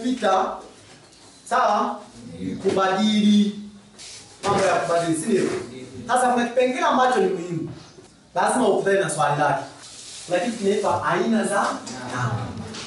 imepita sawa kubadili mambo ya kubadili si ndio sasa kuna kipengele ambacho ni muhimu lazima ukutane na swali lake kuna kitu kinaitwa aina za namba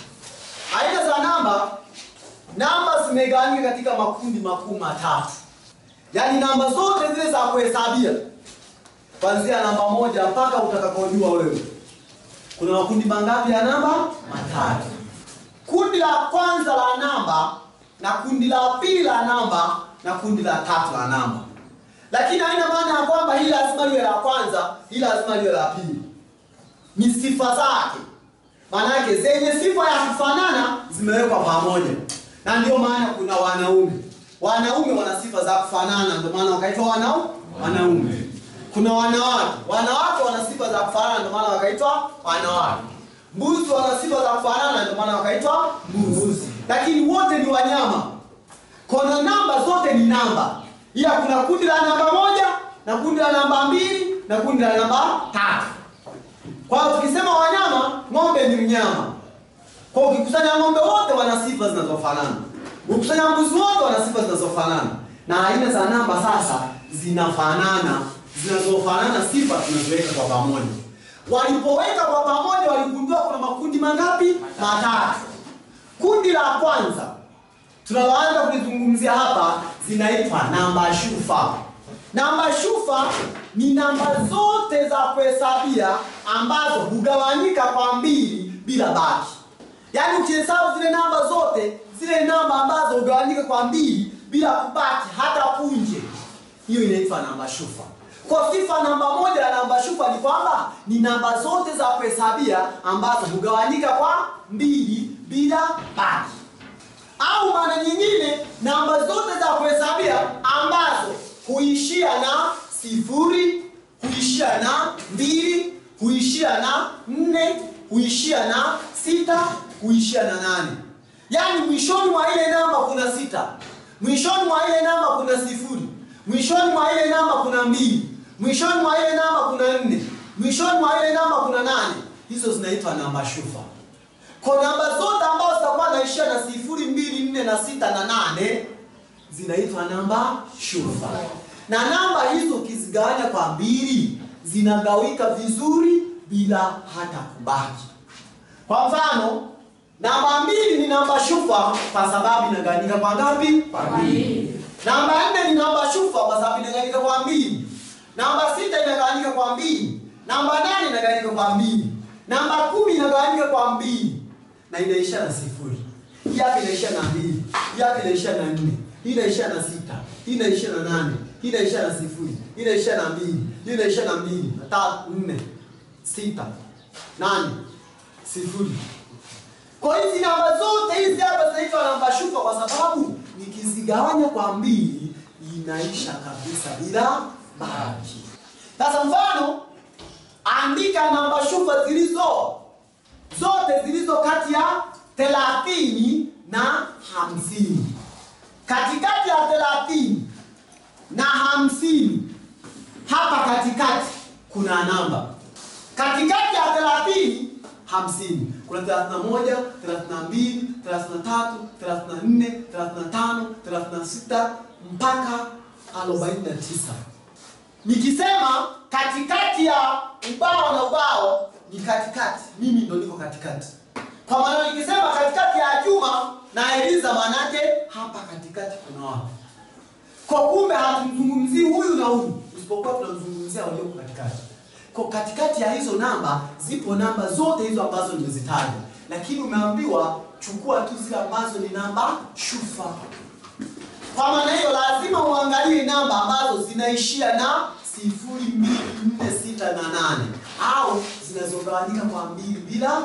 aina za namba namba zimegawanyika katika makundi makuu matatu yaani namba zote zile za kuhesabia kuanzia namba moja mpaka utakapojua wewe kuna makundi mangapi ya namba matatu kundi la kwanza la namba na kundi la pili la namba na kundi la tatu la namba lakini haina maana ya kwamba hili lazima liwe la kwanza hili lazima liwe la pili ni sifa zake maanake zenye sifa ya kufanana zimewekwa pamoja na ndio maana kuna wanaume wanaume wana sifa za kufanana ndio maana wakaitwa wanau wanaume kuna wanawake wanawake wana sifa za kufanana ndio maana wakaitwa wanawake mbuzi wana sifa za kufanana ndio maana wakaitwa mbuzi lakini wote ni wanyama kona namba zote ni namba ila kuna kundi la namba moja na kundi la namba mbili na kundi la namba tatu kwa hiyo tukisema wanyama ng'ombe ni mnyama kwa hiyo ukikusanya ng'ombe wote wana sifa zinazofanana ukikusanya mbuzi wote wana sifa zinazofanana na aina za namba sasa zinafanana zinazofanana sifa tunaziweka kwa pamoja walipoweka kwa pamoja waligundua kuna makundi mangapi matatu kundi la kwanza tunaloanza kulizungumzia hapa zinaitwa namba shufa namba shufa ni namba zote za kuhesabia ambazo hugawanyika kwa mbili bila baki yaani ukihesabu zile namba zote zile namba ambazo hugawanyika kwa mbili bila kubaki hata punje hiyo inaitwa namba shufa kwa sifa namba moja ya namba shufa ni kwamba ni namba zote za kuhesabia ambazo hugawanyika kwa mbili bila baki au maana nyingine namba zote za kuhesabia ambazo huishia na sifuri huishia na mbili huishia na nne huishia na sita huishia na nane yaani mwishoni mwa ile namba kuna sita mwishoni mwa ile namba kuna sifuri mwishoni mwa ile namba kuna mbili mwishoni mwa ile namba kuna nne mwishoni mwa ile namba kuna nane hizo zinaitwa namba shufa kwa namba zote ambazo zitakuwa naishia na sifuri mbili nne na sita na nane zinaitwa namba shufa na namba hizo ukizigawanya kwa mbili zinagawika vizuri bila hata kubaki kwa mfano namba mbili ni namba shufa kwa sababu inagawanyika kwa ngapi kwa mbili namba nne ni namba shufa kwa sababu inagawanyika kwa mbili namba sita inagawanyika kwa mbili namba nane inagawanyika kwa mbili namba kumi inagawanyika kwa mbili na inaisha na sifuri hii hapa inaisha na mbili hii hapa inaisha na nne hii inaisha na sita hii inaisha na nane hii inaisha na sifuri hii inaisha na mbili hii inaisha na mbili na tatu nne sita nane sifuri kwa hizi namba zote hizi hapa zinaitwa namba shufa kwa sababu nikizigawanya kwa mbili inaisha kabisa bila baki sasa mfano andika namba shufa zilizo zote zilizo kati ya thelathini na hamsini katikati ya thelathini na hamsini hapa katikati kuna namba katikati ya thelathini hamsini kuna thelathini na moja thelathini na mbili thelathini na tatu thelathini na nne thelathini na tano thelathini na sita mpaka arobaini na tisa nikisema katikati ya ubao na ubao ni katikati mimi ndo niko katikati kwa maana nikisema katikati ya juma na eliza manake hapa katikati kuna wapi kwa kumbe hatumzungumzii huyu na huyu isipokuwa tunamzungumzia walioko katikati kwa katikati ya hizo namba zipo namba zote hizo ambazo nimezitaja lakini umeambiwa chukua tu zile ambazo ni namba shufa kwa maana hiyo lazima uangalie namba ambazo zinaishia na sifuri mbili nne sita na nane au zinazogawanyika kwa mbili bila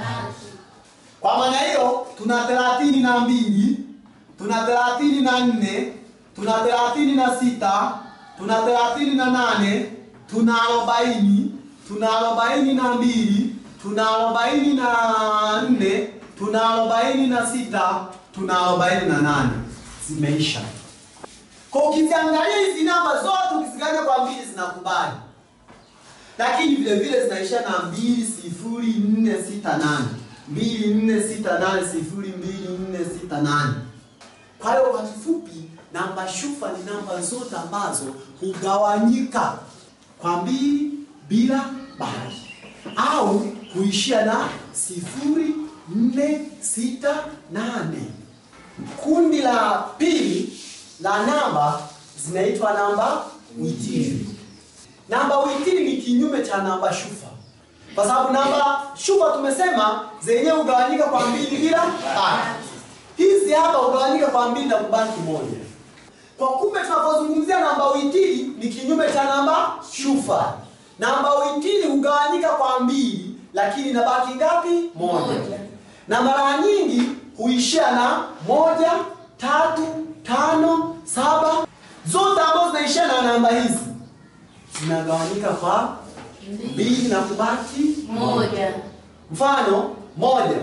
kwa maana hiyo tuna thelathini na mbili tuna thelathini na nne tuna thelathini na sita tuna thelathini na nane tuna arobaini tuna arobaini na mbili tuna arobaini na nne tuna arobaini na sita tuna arobaini na nane zimeisha kwa ukiziangalia hizi namba zote ukizigawanya kwa mbili zinakubali lakini vile vile zinaisha na mbili sifuri nne sita nane 2468 sifuri mbili nne sita nane. Kwa hiyo kwa kifupi, namba shufa ni namba zote ambazo hugawanyika kwa mbili bila baki au huishia na sifuri nne sita nane. Kundi la pili la namba zinaitwa namba witiri. Namba witiri ni kinyume cha namba shufa, kwa sababu namba shufa tumesema zenyewe hugawanyika kwa mbili bila baki. Hizi hapa hugawanyika kwa mbili na kubaki moja. Kwa kumbe tunapozungumzia namba witiri ni kinyume cha namba shufa. Namba witiri hugawanyika kwa mbili, lakini inabaki ngapi? Moja. Na mara nyingi huishia na moja, tatu, tano, saba. Zote ambazo zinaishia na namba hizi zinagawanyika kwa mbili na kubaki moja Mfano moja,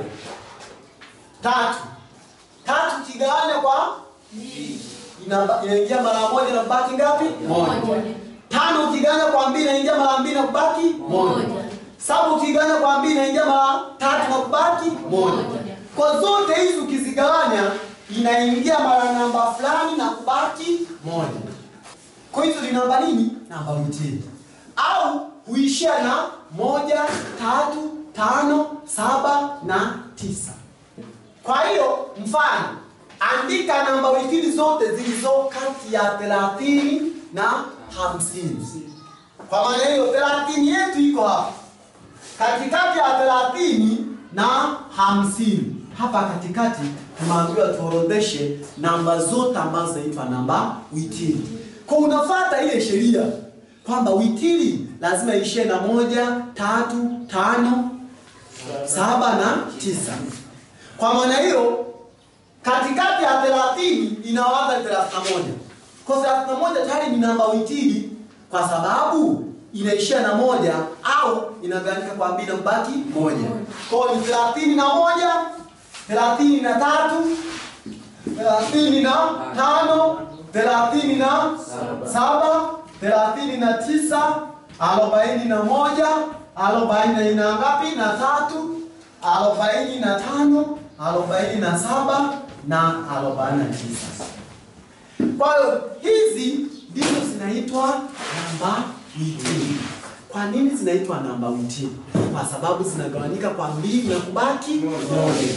tatu, tatu kigawanya kwa inaba- inaingia mara moja na kubaki ngapi? moja Tano ukigawanya kwa mbili inaingia mara mbili na kubaki moja. moja Saba ukigawanya kwa mbili inaingia mara tatu na kubaki moja. Moja. Kwa zote hizi ukizigawanya inaingia mara namba fulani na kubaki moja. Kwa hizo ni namba nini? Namba witiri. Au huishia na moja, tatu, tano, saba na tisa. Kwa hiyo mfano, andika namba witiri zote zilizo kati ya thelathini na hamsini. Kwa maana hiyo thelathini yetu iko hapa katikati ya thelathini na hamsini. Hapa katikati tumeambiwa tuorodheshe namba zote ambazo zinaitwa namba witiri. Kwa unafuata ile sheria kwamba witiri lazima ishie na moja, tatu, tano, saba na tisa. Kwa maana hiyo katikati ya thelathini inaanza thelathini na moja. Kwa thelathini na moja tayari ni namba witiri kwa sababu inaishia na moja au inagawanyika kwa mbili na kubaki moja. Kwa hiyo ni thelathini na moja, thelathini na tatu, thelathini na tano, thelathini na saba, thelathini na tisa, arobaini na moja, arobaini na ngapi? Na tatu, arobaini na tano, arobaini na saba na arobaini na tisa. Kwa hiyo hizi ndizo zinaitwa namba witiri. Kwa nini zinaitwa namba witiri? Kwa sababu zinagawanyika kwa mbili na kubaki moja,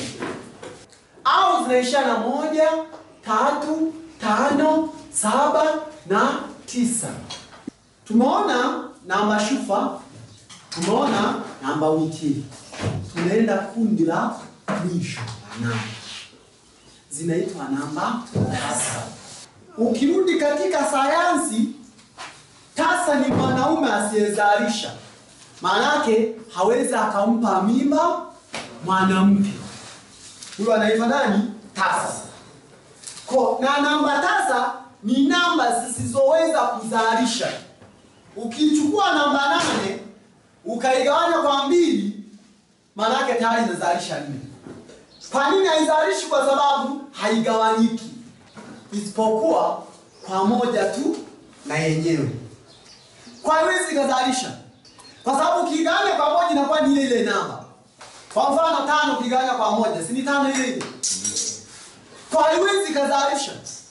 au zinaishia na moja, tatu, tano, saba na tisa. Tumeona namba shufa, tumeona namba witiri. Tunaenda kundi la mwisho la namba, zinaitwa namba tasa. Ukirudi katika sayansi, tasa ni mwanaume asiyezalisha, maanake hawezi akampa mimba mwanamke. Huyo anaitwa nani? Tasa. Ko, na namba tasa ni namba zisizoweza kuzalisha. Ukichukua namba nane ukaigawanya kwa mbili, maanake tayari inazalisha nne. Kwa nini haizalishi? Kwa sababu haigawanyiki isipokuwa kwa moja tu na yenyewe. Kwa haiwezi ikazalisha, kwa sababu ukigawanya kwa moja inakuwa ni ile ile namba. Kwa mfano tano ukigawanya kwa moja, si ni tano ile ile? Kwa haiwezi ikazalisha.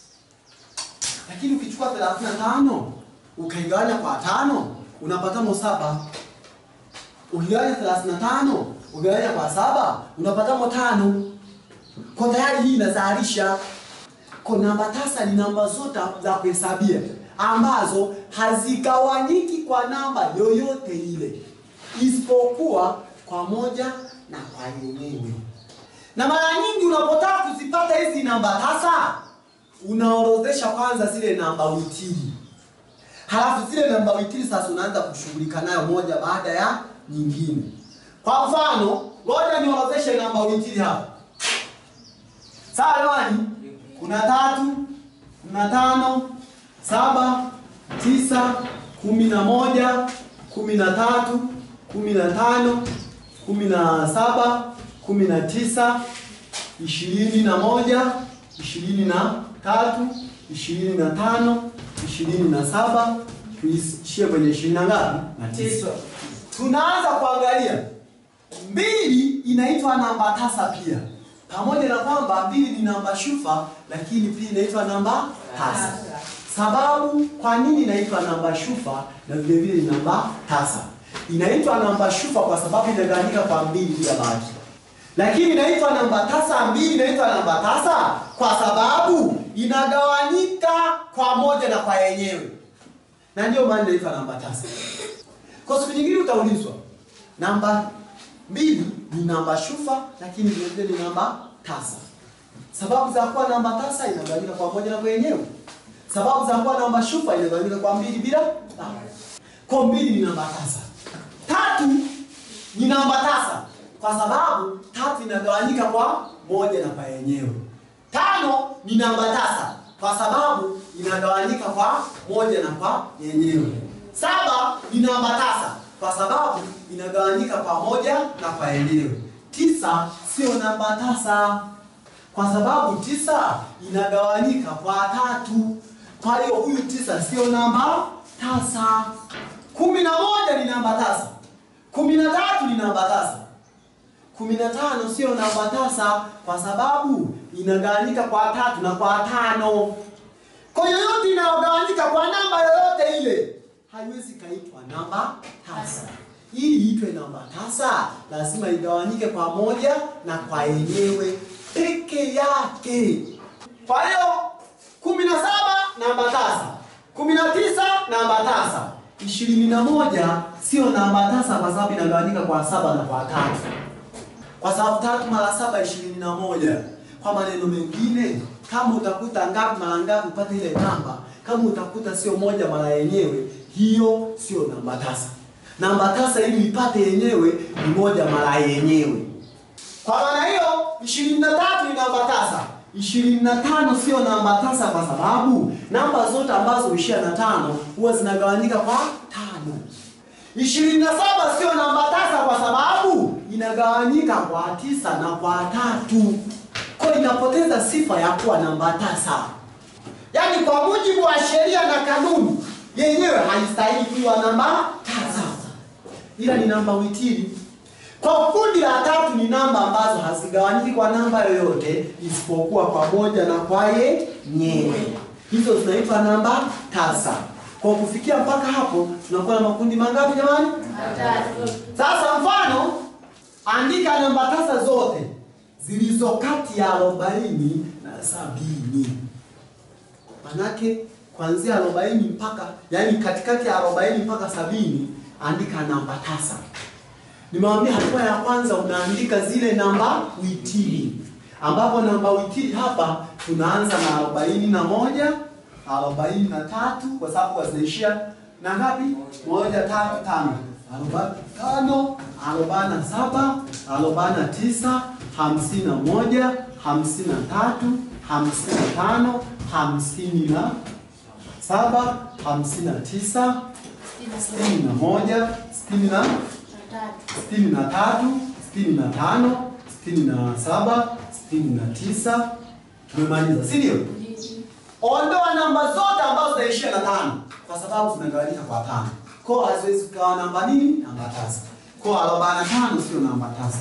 Lakini ukichukua 35 ukaigawanya kwa tano unapatamo saba. Ukigawanya 35 ukigawanya kwa saba unapatamo tano. Kwa tayari hii inazalisha. Kwa namba tasa ni namba zote za kuhesabia ambazo hazigawanyiki kwa namba yoyote ile isipokuwa kwa moja na kwa yenyewe. Na mara nyingi unapotaka kuzipata hizi namba tasa, unaorodhesha kwanza zile namba witiri, halafu zile namba witiri sasa unaanza kushughulika nayo moja baada ya nyingine. Kwa mfano, ngoja niorodheshe namba witiri hapa. Sawa jamani? Kuna tatu, kuna tano, saba, tisa, kumi na moja, kumi na tatu, kumi na tano, kumi na saba, kumi na tisa, ishirini na moja, ishirini na tatu, ishirini na tano, ishirini na saba, tuishie kwenye ishirini na ngapi? Na tisa. Tunaanza kuangalia mbili inaitwa namba tasa pia, pamoja na kwamba mbili ni namba shufa, lakini pia inaitwa namba tasa. Sababu kwa nini inaitwa namba shufa na vile vile ni namba tasa? Inaitwa namba shufa kwa sababu inagawanyika kwa mbili bila baki, lakini inaitwa namba tasa. Mbili inaitwa namba tasa kwa sababu inagawanyika kwa moja na kwa yenyewe, na ndio maana inaitwa namba tasa. Kwa siku nyingine utaulizwa namba mbili ni namba shufa, lakini vile vile ni namba tasa. Sababu za kuwa namba tasa inagawanyika kwa moja na kwa yenyewe. Sababu za kuwa namba shufa inagawanyika kwa mbili bila baki. Kwa mbili ni namba tasa. Tatu ni namba tasa kwa sababu tatu inagawanyika kwa moja na kwa yenyewe. Tano ni namba tasa kwa sababu inagawanyika kwa moja na kwa yenyewe. Saba ni namba tasa kwa sababu inagawanyika kwa moja na kwa yenyewe. Tisa sio namba tasa kwa sababu tisa inagawanyika kwa tatu. Kwa hiyo huyu tisa sio namba tasa. Kumi na moja ni namba tasa. Kumi na tatu ni namba tasa. Kumi na tano sio namba tasa kwa sababu inagawanyika kwa tatu na kwa tano. Kwa yoyote inayogawanyika kwa namba yoyote ile haiwezi kaitwa namba tasa. Ili iitwe namba tasa, lazima igawanyike kwa moja na kwa yenyewe peke yake. Kwa hiyo kumi na saba namba tasa, kumi na tisa namba tasa, ishirini na moja sio namba tasa kwa sababu inagawanyika kwa saba na kwa tatu, kwa sababu tatu mara saba ishirini na moja. Kwa maneno mengine, kama utakuta ngapi mara ngapi upate ile namba, kama utakuta sio moja mara yenyewe, hiyo sio namba tasa. Namba tasa ili ipate yenyewe ni moja mara yenyewe. Kwa maana hiyo ishirini na tatu ni namba tasa. ishirini na tano sio namba tasa kwa sababu namba zote ambazo huishia na tano huwa zinagawanyika kwa tano. ishirini na saba sio namba tasa kwa sababu inagawanyika kwa tisa na kwa tatu, kwa inapoteza sifa ya kuwa namba tasa. Yaani kwa mujibu wa sheria na kanuni yenyewe haistahili kuwa namba tasa, ila ni namba witiri. Kwa kundi la tatu ni namba ambazo hazigawanyiki kwa namba yoyote isipokuwa kwa moja na kwa yenyewe. Hizo zinaitwa namba tasa. Kwa kufikia mpaka hapo tunakuwa na makundi mangapi jamani? Sasa mfano, andika namba tasa zote zilizo kati ya arobaini na sabini. Manake kuanzia arobaini mpaka yani katikati ya arobaini mpaka sabini andika namba tasa. Nimewambia hatua ya kwanza unaandika zile namba witiri, ambapo namba witiri hapa tunaanza na arobaini na moja, arobaini na tatu kwa sababu wazinaishia na ngapi? Moja, tatu, tano, arobaini na tano, arobaini na saba, arobaini na tisa, hamsini na moja, hamsini na tatu, hamsini na tano, hamsini na saba, hamsini na tisa, sitini na moja, sitini na sitini na tatu, sitini na tano, sitini na saba, sitini na tisa. Tumemaliza, si ndio? Ondoa namba zote ambazo zinaishia na tano kwa sababu zinagawanyika kwa tano. Kwa haziwezi kugawa namba nini? Namba tasa. Kwa arobaini na tano sio namba tasa.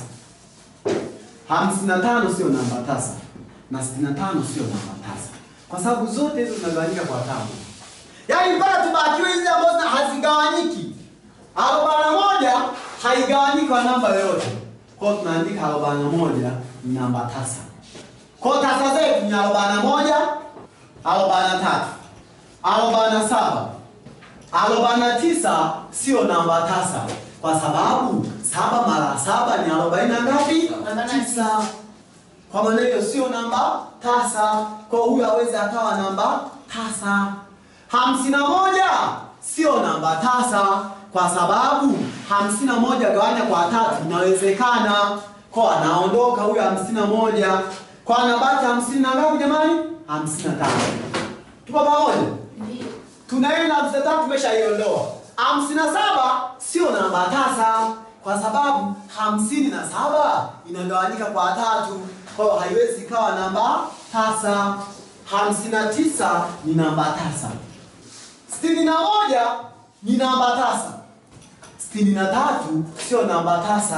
Hamsini na tano sio namba tasa. Na sitini na tano sio namba tasa. Kwa sababu zote hizo zinagawanyika kwa tano. Yaani mpaka tubakiwe hizi ambazo hazigawanyiki. Arobaini na moja haigawanyiki kwa namba yoyote. Kwa hiyo tunaandika arobaini na moja ni namba tasa. Kwa hiyo tasa zetu ni arobaini na moja, arobaini na tatu, arobaini na saba, arobaini na tisa sio namba tasa kwa sababu saba mara saba ni arobaini na ngapi? Tisa. Kwa maana hiyo sio namba tasa. Kwa hiyo huyu aweze akawa namba tasa. Hamsini na moja sio namba tasa kwa sababu hamsini na moja gawanya kwa tatu inawezekana. Kwa anaondoka huyo hamsini na moja kwa anabaki hamsini na ngapi jamani? hamsini na tano. Tupo pamoja? Tunaenda hamsini na tano tumeshaiondoa. hamsini na saba sio namba tasa kwa sababu hamsini na saba inagawanyika kwa tatu, kwa hiyo haiwezi ikawa namba tasa. hamsini na tisa ni namba tasa. sitini na moja ni namba tasa. sitini na tatu sio namba tasa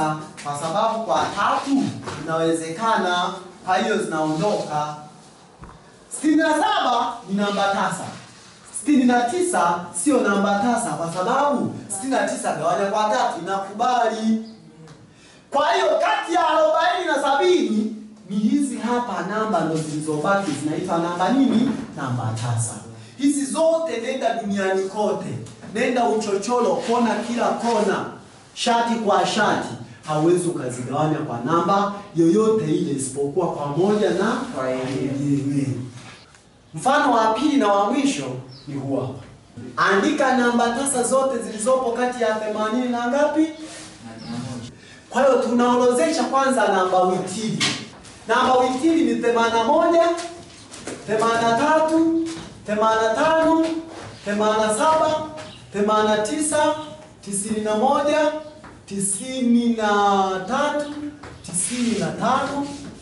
kwa sababu kwa tatu inawezekana, kwa hiyo zinaondoka. sitini na saba ni namba tasa. sitini na tisa sio namba tasa, kwa sababu sitini na tisa gawanya kwa tatu inakubali. Kwa hiyo kati ya arobaini na sabini ni hizi hapa namba ndo zilizobaki zinaitwa namba nini? Namba tasa. Hizi zote nenda duniani kote, nenda uchochoro, kona kila kona, shati kwa shati, hauwezi ukazigawanya kwa namba yoyote ile isipokuwa kwa moja na Kwa yenyewe. yenyewe. Mfano wa pili na wa mwisho ni huu hapa. Andika namba tasa zote zilizopo kati ya 80 na ngapi? Kwa hiyo tunaorozesha kwanza namba witili. Namba witili ni 81, 83, 85, 87, 89, 91, 93, 95,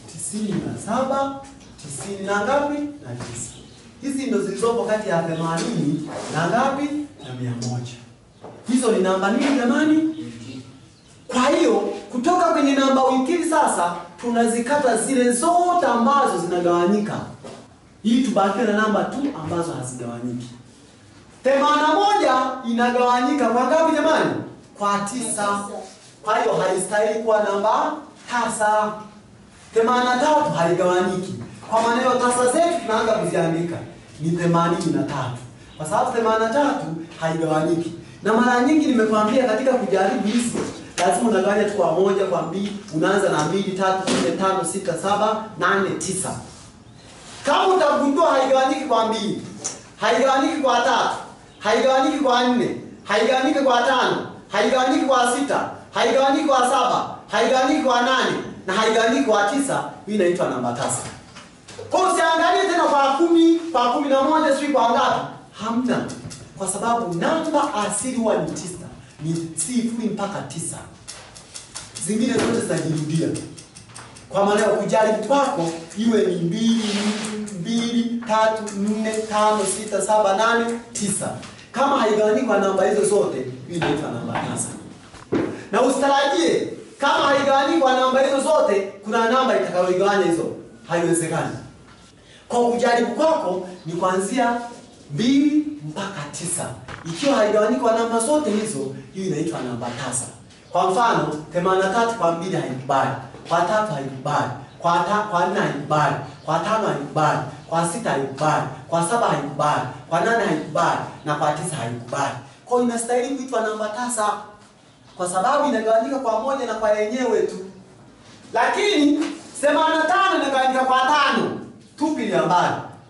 97, 90 na ngapi? Na 9. Hizi ndo zilizopo kati ya 80 na ngapi? Na 100. Hizo ni namba nini jamani? Kwa hiyo kutoka kwenye namba wikili sasa tunazikata zile zote ambazo zinagawanyika ili tubakie na namba tu ambazo hazigawanyiki. Themanini na moja inagawanyika kwa ngapi jamani? Kwa tisa. Kwa hiyo haistahili kuwa namba tasa. Themanini na tatu haigawanyiki. Kwa maneno tasa zetu tunaanza kuziandika ni themanini na tatu kwa sababu themanini na tatu haigawanyiki, na mara nyingi nimekwambia katika kujaribu hizi lazima unagawanya tu kwa moja, kwa mbili, unaanza na mbili, tatu, nne, tano, sita, saba, nane, tisa. Kama utagundua haigawanyiki kwa mbili, haigawanyiki kwa tatu, haigawanyiki kwa nne, haigawanyiki kwa tano, haigawanyiki kwa sita, haigawanyiki kwa saba, haigawanyiki kwa nane na haigawanyiki kwa tisa, hii inaitwa namba tasa. Kwa hiyo usiangalie tena kwa kumi, kwa kumi na moja, sijui kwa ngapi, hamna, kwa sababu namba asili huwa ni tisa, ni sifuri mpaka tisa, zingine zote zinajirudia kwa maana ya kujaribu kwako iwe ni mbili mbili tatu nne tano sita saba nane tisa. Kama haigawanyiki kwa namba hizo zote, hii inaitwa namba tasa. Na usitarajie kama haigawanyiki kwa namba hizo zote, kuna namba itakayoigawanya hizo, haiwezekani. Kwa kujaribu kwako ni kuanzia mbili mpaka tisa. Ikiwa haigawanyiki kwa namba zote hizo, hiyo inaitwa namba tasa. Kwa mfano, 83 kwa mbili haikubali, kwa tatu haikubali, kwa ta, kwa nne haikubali, kwa tano haikubali, kwa sita haikubali, kwa saba haikubali, kwa nane haikubali na kwa tisa haikubali. Kwa hiyo inastahili kuitwa namba tasa kwa sababu inagawanyika kwa moja na kwa yenyewe tu. Lakini 85 inagawanyika kwa tano, tupilia mbali.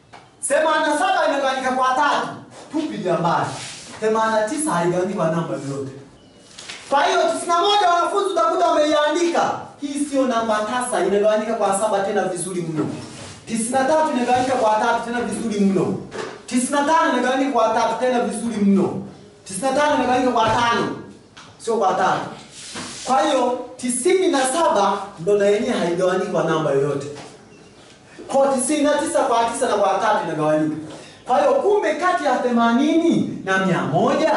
87 inagawanyika kwa tatu, tupilia mbali. 89 haigawanyiki kwa namba yoyote. Kwa hiyo 91 wanafunzi utakuta wameiandika. Hii sio namba tasa, inagawanyika kwa saba tena vizuri mno. 93 inagawanyika kwa tatu tena vizuri mno. 95 inagawanyika kwa tatu tena vizuri mno. 95 inagawanyika kwa tano sio kwa tatu. Kwa hiyo tisini na saba ndo na yenyewe haigawanyiki kwa namba yoyote. Kwa tisini na tisa kwa tisa na kwa tatu inagawanyika. Kwa hiyo kumbe kati ya themanini na mia moja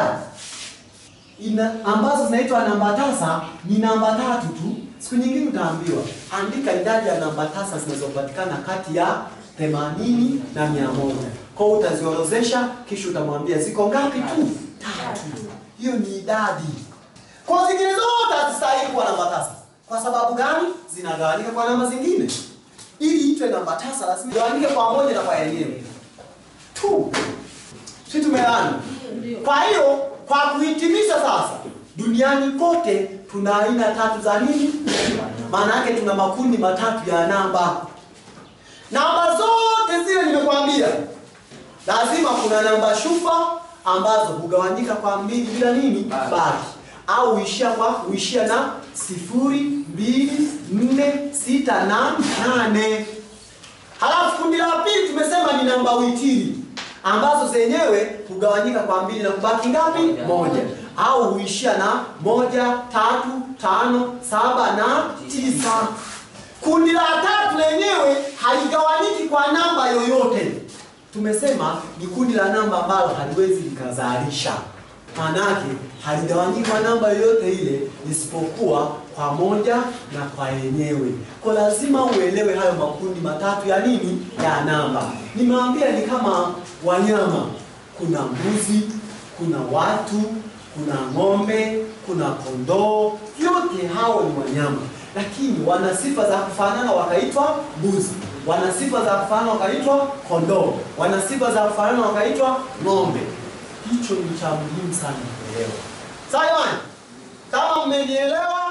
ina ambazo zinaitwa namba tasa ni namba tatu tu. Siku nyingine utaambiwa andika idadi ya namba tasa zinazopatikana kati ya themanini na mia moja. Kwa hiyo utaziorozesha, kisha utamwambia ziko ngapi tu? Tatu. Hiyo ni idadi. Kwa zingine zote hazistahili kuwa namba tasa. Kwa sababu gani? Zinagawanyika kwa namba zingine. Ili itwe namba tasa lazima igawanyike kwa moja na kwa yenyewe tu. Si tumeelewana? Kwa hiyo kwa kuhitimisha sasa, duniani kote tuna aina tatu za nini? Maana yake tuna makundi matatu ya namba. Namba zote zile nimekwambia, lazima kuna namba shufa ambazo hugawanyika kwa mbili bila nini Baki. baki, au huishia kwa huishia na sifuri, mbili, nne, sita na nane. Halafu kundi la pili tumesema ni namba witiri ambazo zenyewe hugawanyika kwa mbili na kubaki ngapi? Moja. Moja, au huishia na moja, tatu, tano, saba na tisa. Kundi la tatu lenyewe haligawanyiki kwa namba yoyote. Tumesema ni kundi la namba ambalo haliwezi likazalisha, maanake haligawanyiki kwa namba yoyote ile isipokuwa pamoja na kwa yenyewe. Kwa lazima uelewe hayo makundi matatu ya nini? Ya namba. Nimewaambia ni kama wanyama. Kuna mbuzi, kuna watu, kuna ng'ombe, kuna kondoo. Yote hao ni wanyama, lakini wana sifa za kufanana wakaitwa mbuzi, wana sifa za kufanana wakaitwa kondoo, wana sifa za kufanana wakaitwa ng'ombe. Hicho ni cha muhimu sana kuelewa. Sawa jamani? Kama mmenielewa